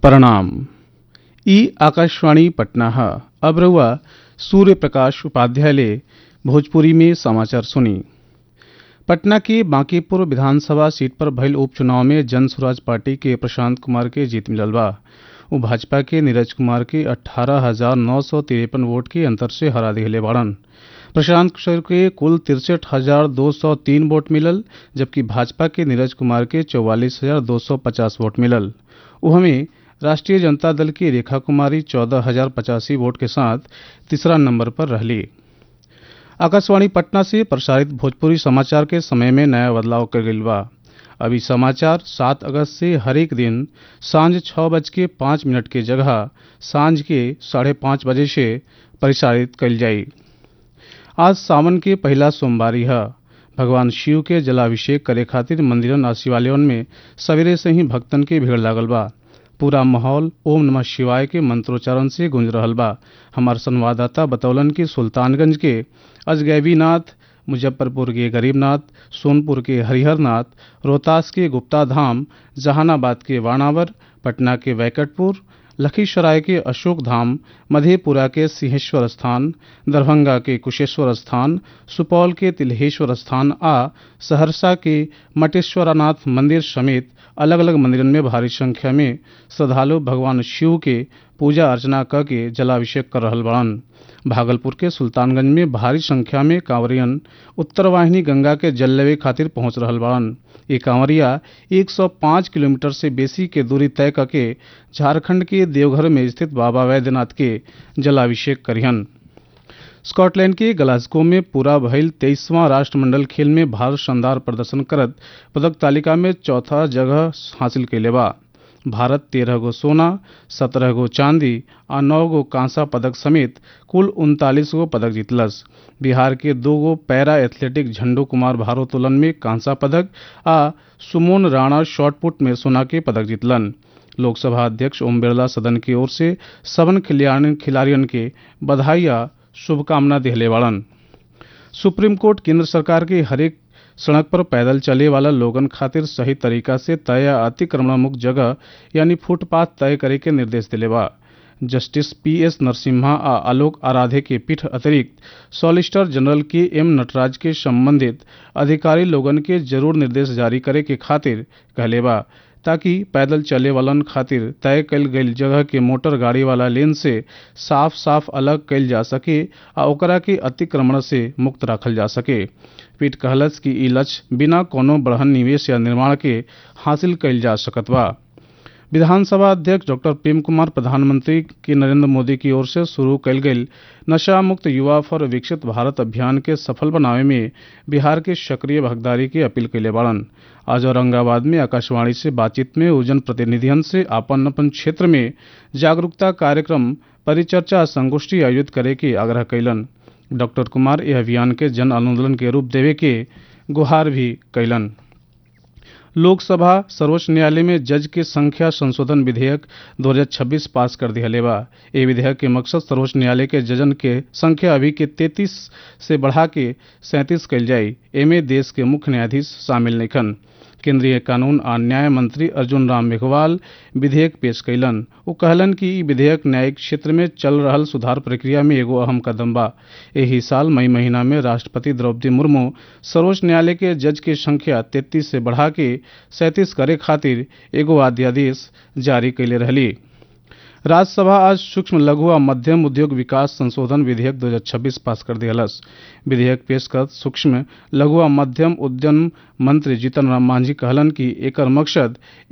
प्रणाम ई आकाशवाणी पटना है अब रहुआ सूर्य प्रकाश उपाध्याय ले भोजपुरी में समाचार सुनी पटना के बांकीपुर विधानसभा सीट पर भइल उपचुनाव में जन स्वराज पार्टी के प्रशांत कुमार के जीत मिलल बा उ भाजपा के नीरज कुमार के अठारह हजार नौ सौ तिरपन वोट के अंतर से हरा दिले बाड़न प्रशांत किशोर के कुल तिरसठ हजार दो सौ तीन वोट मिलल जबकि भाजपा के नीरज कुमार के चौवालीस हजार दो सौ पचास वोट मिलल उहमें राष्ट्रीय जनता दल की रेखा कुमारी चौदह हजार पचासी वोट के साथ तीसरा नंबर पर रहली आकाशवाणी पटना से प्रसारित भोजपुरी समाचार के समय में नया बदलाव कर गईल बा अभी समाचार सात अगस्त से हरेक दिन सांझ छः बज के पाँच मिनट के जगह सांझ के साढ़े पाँच बजे से प्रसारित कल जाई आज सावन के पहला सोमवारी है भगवान शिव के जलाभिषेक करे खातिर मंदिरन आ शिवालयन में सवेरे से ही भक्तन के भीड़ लागल बा पूरा माहौल ओम नमः शिवाय के मंत्रोच्चारण से गूंज रहल बा हमार संवाददाता बतौलन कि सुल्तानगंज के अजगैबीनाथ मुजफ्फरपुर के गरीबनाथ सोनपुर के हरिहरनाथ रोहतास के गुप्ता धाम जहानाबाद के वाणावर पटना के वैकटपुर लखीसराय के अशोक धाम मधेपुरा के सिंहेश्वर स्थान दरभंगा के कुशेश्वर स्थान सुपौल के तिल्हेश्वर स्थान आ सहरसा के मटेश्वरनाथ मंदिर समेत अलग अलग मंदिरन में भारी संख्या में श्रद्धालु भगवान शिव के पूजा अर्चना क के जलाभिषेक कर रहल बड़न भागलपुर के सुल्तानगंज में भारी संख्या में कांवरियन उत्तर वाहिनी गंगा के जल लेवे खातिर पहुंच रहल बड़न ये कांवरिया 105 किलोमीटर से बेसी के दूरी तय करके झारखंड के देवघर में स्थित बाबा वैद्यनाथ के जलाभिषेक करिहन स्कॉटलैंड के गलास्गो में पूरा भइल तेईसवां राष्ट्रमंडल खेल में भारत शानदार प्रदर्शन करत पदक तालिका में चौथा जगह हासिल कैले बा भारत तेरह गो सोना सत्रह गो चांदी आ नौ गो कांसा पदक समेत कुल उनतालीस गो पदक जीतलस बिहार के दो गो पैरा एथलेटिक झंडू कुमार भारोत्तोलन में कांसा पदक आ सुमोन राणा शॉटपुट में सोना के पदक जीतलन लोकसभा अध्यक्ष ओम बिरला सदन की ओर से सबन खिलाड़ियन के बधाई आ शुभकामना दिहले वाड़न सुप्रीम कोर्ट केंद्र सरकार के हरेक सड़क पर पैदल चले वाला लोगन खातिर सही तरीका से तय या अतिक्रमण मुक्त जगह यानी फुटपाथ तय करे के निर्देश दिले बा जस्टिस पी एस नरसिम्हा आ आलोक आराधे के पीठ अतिरिक्त सॉलिसिटर जनरल के एम नटराज के संबंधित अधिकारी लोगन के जरूर निर्देश जारी करे के खातिर कहले बा ताकि पैदल चले वालन खातिर तय कल गई जगह के मोटर गाड़ी वाला लेन से साफ साफ अलग कल जा सके आ ओकरा के अतिक्रमण से मुक्त रखल जा सके पीठ कहलस कि ई लक्ष्य बिना कोनो बढ़न निवेश या निर्माण के हासिल कल जा सकत बा विधानसभा अध्यक्ष डॉक्टर प्रेम कुमार प्रधानमंत्री की नरेंद्र मोदी की ओर से शुरू कल गई नशा मुक्त युवा फॉर विकसित भारत अभियान के सफल बनावे में बिहार के सक्रिय भागीदारी की अपील कैले बाड़न आज औरंगाबाद में आकाशवाणी से बातचीत में उजन प्रतिनिधियन से अपन अपन क्षेत्र में जागरूकता कार्यक्रम परिचर्चा संगोष्ठी आयोजित करे के आग्रह कैलन डॉक्टर कुमार यह अभियान के जन आंदोलन के रूप देवे के गुहार भी कैलन लोकसभा सर्वोच्च न्यायालय में जज के संख्या संशोधन विधेयक 2026 पास कर दिया बा ये विधेयक के मकसद सर्वोच्च न्यायालय के जजन के संख्या अभी के 33 से बढ़ा के सैंतीस कल जाये एमे देश के मुख्य न्यायाधीश शामिल नइखन केंद्रीय कानून आ न्याय मंत्री अर्जुन राम मेघवाल विधेयक पेश कैलन वो कहलन कि ई विधेयक न्यायिक क्षेत्र में चल रहल सुधार प्रक्रिया में एगो अहम कदम बा एही साल मई महीना में राष्ट्रपति द्रौपदी मुर्मू सर्वोच्च न्यायालय के जज के संख्या तैतीस से बढ़ा के सैंतीस करे खातिर एगो अध्यादेश जारी कैले रहली राज्यसभा आज सूक्ष्म लघु आ मध्यम उद्योग विकास संशोधन विधेयक 2026 पास कर दियलस विधेयक पेश कर सूक्ष्म लघु आ मध्यम उद्यम मंत्री जीतन राम मांझी कहलन कि एकर मकसद